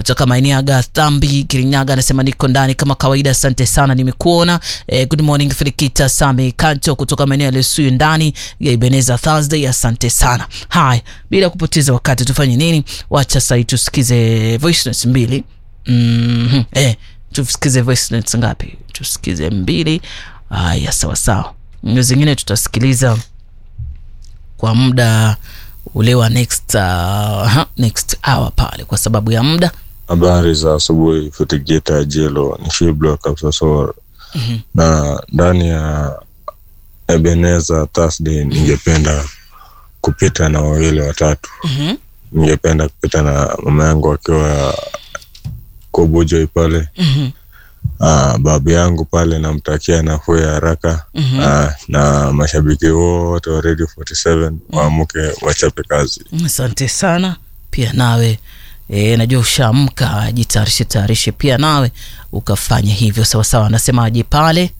kutoka maeneo ya Gathambi Kirinyaga anasema niko ndani kama kawaida, asante sana, nimekuona. Eh, good morning Filikita Sami Kanto kutoka maeneo ya Lesuyu ndani ya Ibeneza Thursday, asante sana. Haya, bila kupoteza wakati tufanye nini? Wacha sasa tusikize voice notes mbili. Mm-hmm. Eh, tusikize voice notes ngapi? Tusikize mbili. Haya, sawa sawa, zingine tutasikiliza kwa muda ule wa next, uh, next hour pale kwa sababu ya muda. Habari za asubuhi, Fitigita Jelo ni Shiblo Kapsasor. Mhm. na ndani ya Ebeneza Thursday ningependa kupita na wawili watatu. Mhm. Ningependa kupita na mama yangu akiwa Kobujoi pale, Mhm. ah, babu yangu pale namtakia nafuu ya haraka Mhm. ah, na mashabiki wote wa Radio 47 waamke wachape kazi. Asante sana pia nawe e, najua ushaamka, jitayarishe tayarishe pia nawe ukafanya hivyo sawasawa. Anasemaje pale?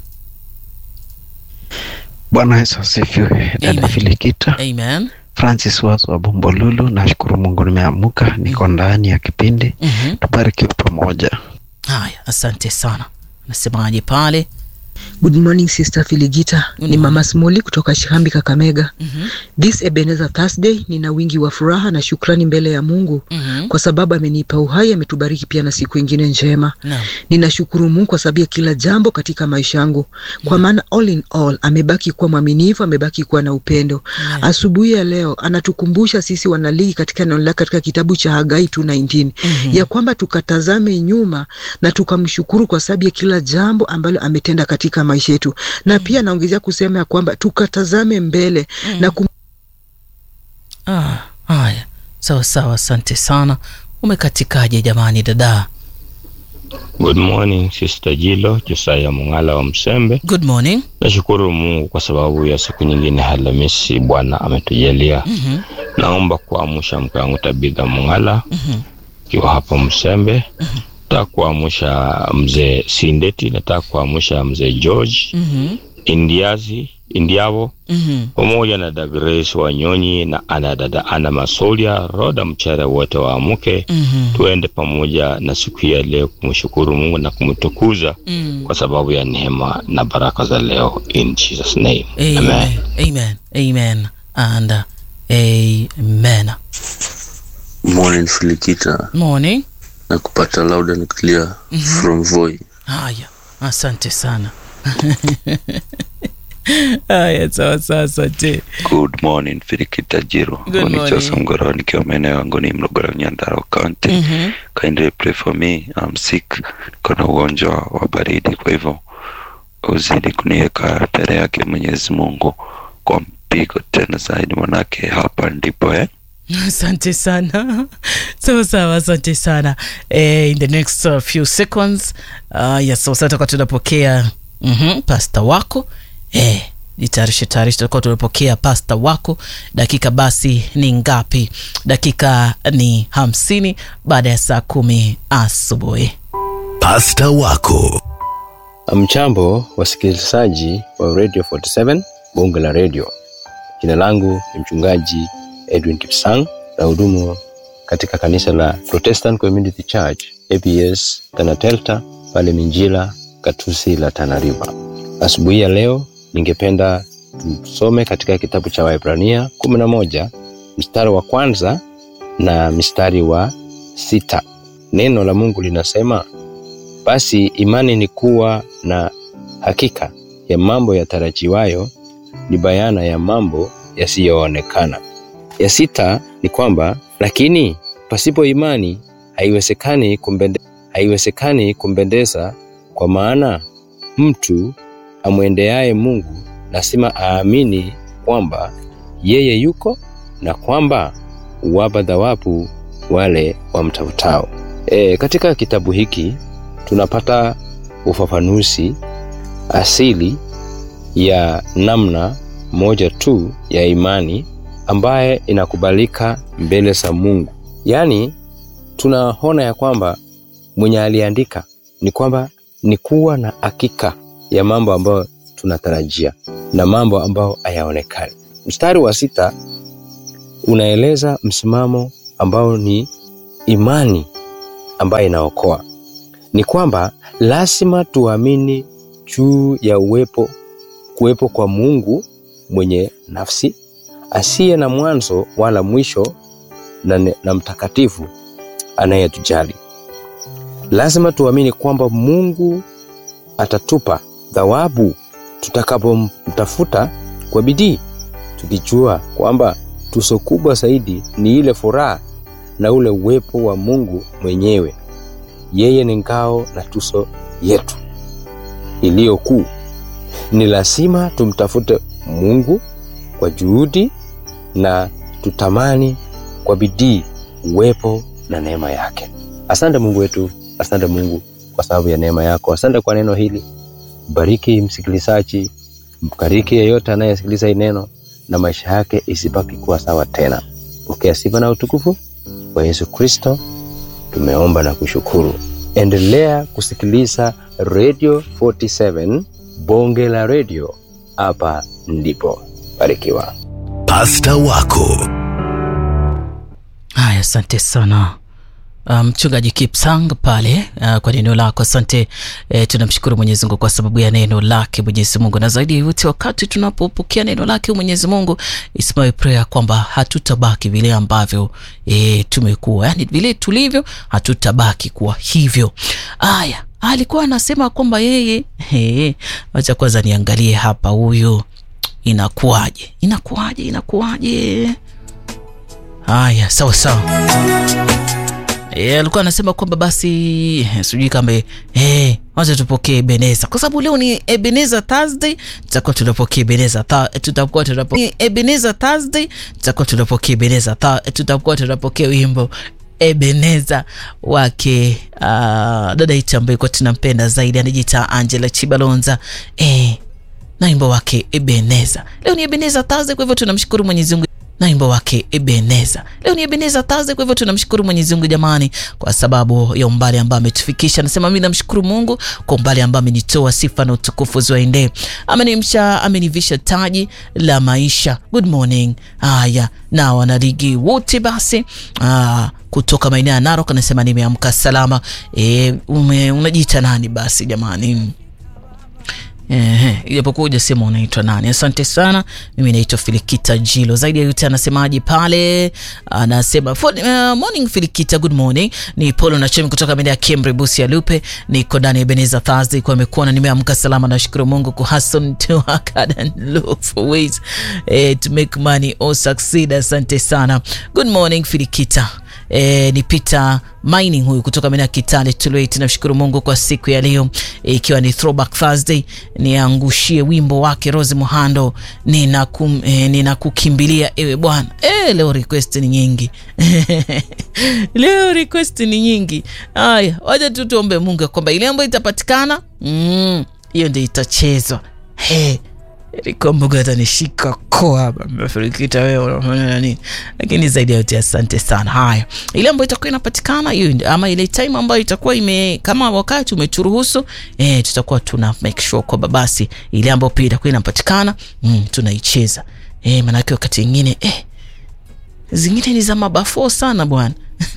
Bwana Yesu asifiwe. Dada Amen. Filikita, Amen. Francis Wazo wa Bombolulu, nashukuru Mungu nimeamuka, niko ndani ya kipindi, Mhm. tubarikiwe pamoja. Haya, asante sana. Anasemaje pale? Good morning Sister Filigita, Good ni morning. Mama Smoli kutoka Shihambi Kakamega. Mhm. This Ebenezer Thursday nina wingi wa furaha na shukrani mbele ya Mungu Mhm. kwa sababu amenipa uhai, ametubariki pia na siku ingine njema. Naam. Ninashukuru Mungu kwa sababu ya kila jambo katika maisha yangu, kwa maana all in all amebaki kuwa mwaminifu, amebaki kuwa na upendo. Amen. Asubuhi ya leo anatukumbusha sisi wanaligi katika neno lake katika kitabu cha Hagai 2:19 Mhm. ya kwamba tukatazame nyuma na tukamshukuru kwa sababu ya kila jambo ambalo ametenda katika maisha yetu, na pia naongezea kusema ya kwamba tukatazame mbele na kum Ah, haya sawa sawa, asante sana. Umekatikaje jamani, dada? Good morning Sister Jilo Josaya Mungala wa Msembe. Good morning. Nashukuru Mungu kwa sababu ya siku nyingine Alhamisi Bwana ametujalia. Mhm. Naomba kuamsha mke wangu Tabitha Mungala Mhm. akiwa hapa Msembe. Nataka kuamsha mzee Sindeti, nataka kuamsha mzee George Mhm. Indiazi Indiavo Mhm. pamoja na dada Grace Wanyonyi na ana dada Ana Masolia Roda Mchere, wote waamke Mhm. tuende pamoja na siku ya leo kumshukuru Mungu na kumtukuza Mhm. kwa sababu ya neema na baraka za leo in Jesus name amen. Amen. Amen. Amen. And uh, amen. Morning Filikita Morning. na kupata loud and clear from Voi. Haya, asante sana. Haya, sawa sawa, asante. Good morning Filikita Jiro. Good Huu ni morning. Joseph Mgoro nikiwa maeneo yangu ni Mlogoro Nyandarua County. Mhm. Kindly pray for me. I'm sick. Niko na ugonjwa wa baridi kwa hivyo uzidi kuniweka mbele yake Mwenyezi Mungu kwa mpigo tena zaidi manake hapa ndipo eh. asante sana sawa sawa asante sana eh, in the next uh, few seconds uh, yes, sawa sawa tutakuwa tunapokea mm-hmm, pasta wako eh, jitayarishe tayarishe tutakuwa tunapokea pasta wako dakika basi ni ngapi dakika ni hamsini baada ya saa kumi asubuhi Pasta wako Mchambo wasikilizaji wa Radio 47 bunge la radio. Jina langu ni mchungaji Edwin Kipsang na hudumu katika kanisa la Protestant Community Church APS Tana Delta pale Minjila Katusi la Tana River. Asubuhi ya leo ningependa tusome katika kitabu cha Waebrania kumi na moja mstari wa kwanza na mstari wa sita. Neno la Mungu linasema basi imani ni kuwa na hakika ya mambo yatarajiwayo, ni bayana ya mambo yasiyoonekana. Ya sita ni kwamba lakini pasipo imani haiwezekani kumbende, haiwezekani kumpendeza, kwa maana mtu amwendeaye Mungu lazima aamini kwamba yeye yuko na kwamba huwapa thawabu wale wamtafutao. E, katika kitabu hiki tunapata ufafanuzi asili ya namna moja tu ya imani ambaye inakubalika mbele za Mungu. Yaani tunaona ya kwamba mwenye aliandika ni kwamba ni kuwa na hakika ya mambo ambayo tunatarajia na mambo ambayo hayaonekani. Mstari wa sita unaeleza msimamo ambao ni imani ambaye inaokoa. Ni kwamba lazima tuamini juu ya uwepo kuwepo kwa Mungu mwenye nafsi asiye na mwanzo wala mwisho na, ne- na mtakatifu anayetujali. Lazima tuamini kwamba Mungu atatupa thawabu tutakapomtafuta kwa bidii, tukijua kwamba tuso kubwa zaidi ni ile furaha na ule uwepo wa Mungu mwenyewe. Yeye ni ngao na tuso yetu iliyo kuu. Ni lazima tumtafute Mungu kwa juhudi na tutamani kwa bidii uwepo na neema yake. Asante Mungu wetu, asante Mungu kwa sababu ya neema yako. Asante kwa neno hili. Bariki msikilizaji, mbariki yeyote anayesikiliza hii neno, na maisha yake isibaki kuwa sawa tena. Pokea sifa na utukufu kwa Yesu Kristo, tumeomba na kushukuru. Endelea kusikiliza Radio 47 bonge la radio, hapa ndipo. Barikiwa. Pasta wako Haya, asante sana Ah, mchungaji um, Kipsang pale uh, kwa neno lako asante. Eh, tunamshukuru Mwenyezi Mungu kwa sababu ya neno lake Mwenyezi Mungu, na zaidi ya yote wakati tunapopokea neno lake Mwenyezi Mungu, it's my prayer kwamba hatutabaki vile ambavyo eh, tumekuwa, yani vile tulivyo, hatutabaki kuwa hivyo. Haya, alikuwa anasema kwamba yeye eh, wacha kwanza niangalie hapa, huyu inakuwaje, inakuwaje, inakuwaje? Haya, sawa sawa. E, alikuwa anasema kwamba basi eh, sijui kama eh, wacha tupokee Ebeneza kwa sababu leo ni Ebeneza Thursday, tutakuwa tunapokea Ebeneza Thu- tutakuwa tunapokea Ebeneza Thursday, tutakuwa tunapokea Ebeneza Thu- tutakuwa tunapokea wimbo Ebeneza wake uh, dada yetu ambaye kwa tunampenda zaidi anajiita Angela Chibalonza eh, na wimbo wake Ebeneza. Leo ni Ebeneza Thursday, kwa hivyo tunamshukuru Mwenyezi Mungu na wimbo wake Ebeneza. Leo ni Ebeneza Thursday, kwa hivyo tunamshukuru Mwenyezi Mungu jamani, kwa sababu ya umbali ambao ametufikisha. Nasema mimi namshukuru Mungu kwa umbali ambao amenitoa, sifa na utukufu ziwaendee. Amenimsha, amenivisha taji la maisha. Good morning. Haya, na wanaligi wote basi ah, kutoka maeneo ya Narok anasema nimeamka salama. E, ume, unajiita nani basi jamani? Ehe, ijapokuwa hujasema unaitwa nani. Asante sana. Mimi naitwa Filikita Jilo. Zaidi ya yote anasemaje pale? Anasema "For- uh, morning Filikita, good morning. Ni Polo na Chemi kutoka maeneo ya Kembre Busia Lupe. Niko ndani ya Ebenezer Thursday kwa amekuona nimeamka salama, nashukuru Mungu ku hustle to work hard and look for ways eh, to make money or succeed. Asante sana. Good morning Filikita. E, ni Peter Mining huyu kutoka maeneo ya Kitale Tulweit. Nashukuru Mungu kwa siku ya leo e, ikiwa ni throwback Thursday, niangushie wimbo wake Rose Muhando ninakum, e, ninakukimbilia ewe Bwana. E, leo request ni nyingi leo request ni nyingi. Haya, wacha tu tuombe Mungu ya kwamba ile ambayo itapatikana mm, hiyo ndio itachezwa. Hey, ilikuwa Mungu atanishika koa hapa, mmefarikita wewe unafanya nini? Lakini zaidi ya yote asante sana. Haya, ile ambayo itakuwa inapatikana hiyo ndio- ama ile time ambayo itakuwa ime kama wakati umeturuhusu eh, tutakuwa tuna make sure kwamba basi ile ambayo pia itakuwa inapatikana mm, tunaicheza eh, maanake wakati mwingine eh, zingine ni za mabafo sana bwana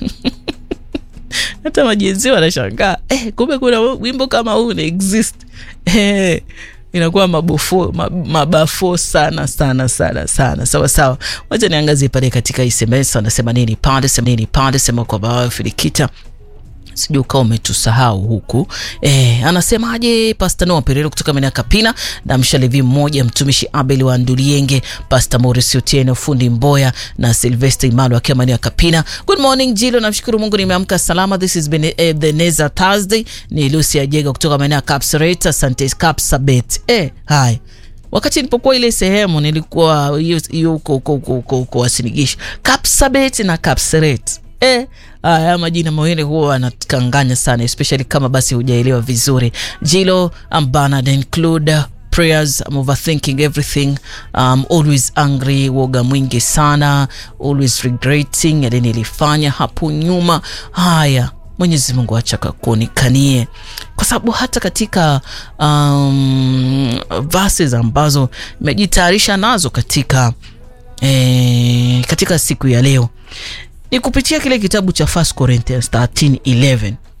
hata majenzi wanashangaa eh, kumbe kuna wimbo kama huu una exist eh, inakuwa mabofo ma- mabafo sana sana sana sana sawa sawa wacha niangazie pale katika sms wanasema nini pande sema nini pande sema kwamba wewe filikita sijui ukawa umetusahau huku e, anasemaje pasta noa perero kutoka maeneo ya kapina na mshalevi mmoja mtumishi abel wa ndulienge pasta moris otieno fundi mboya na silvester imalo akiwa maeneo ya kapina good morning jilo namshukuru mungu nimeamka salama this is been, eh, the neza thursday ni lucy ajega kutoka maeneo ya kapsaret asante kapsabet eh, hai wakati nilipokuwa ile sehemu nilikuwa hiyo hiyo huko huko huko huko huko wasinigisha kapsabet na kapseret eh, haya majina mawili huwa anakanganya sana especially kama basi hujaelewa vizuri jilo ambana include prayers I'm overthinking everything um, always angry woga mwingi sana always regretting yale nilifanya hapo nyuma haya mwenyezi mungu acha kuonekanie kwa sababu hata katika um, verses ambazo imejitayarisha nazo katika eh, katika siku ya leo ni kupitia kile kitabu cha 1 Corinthians 13:11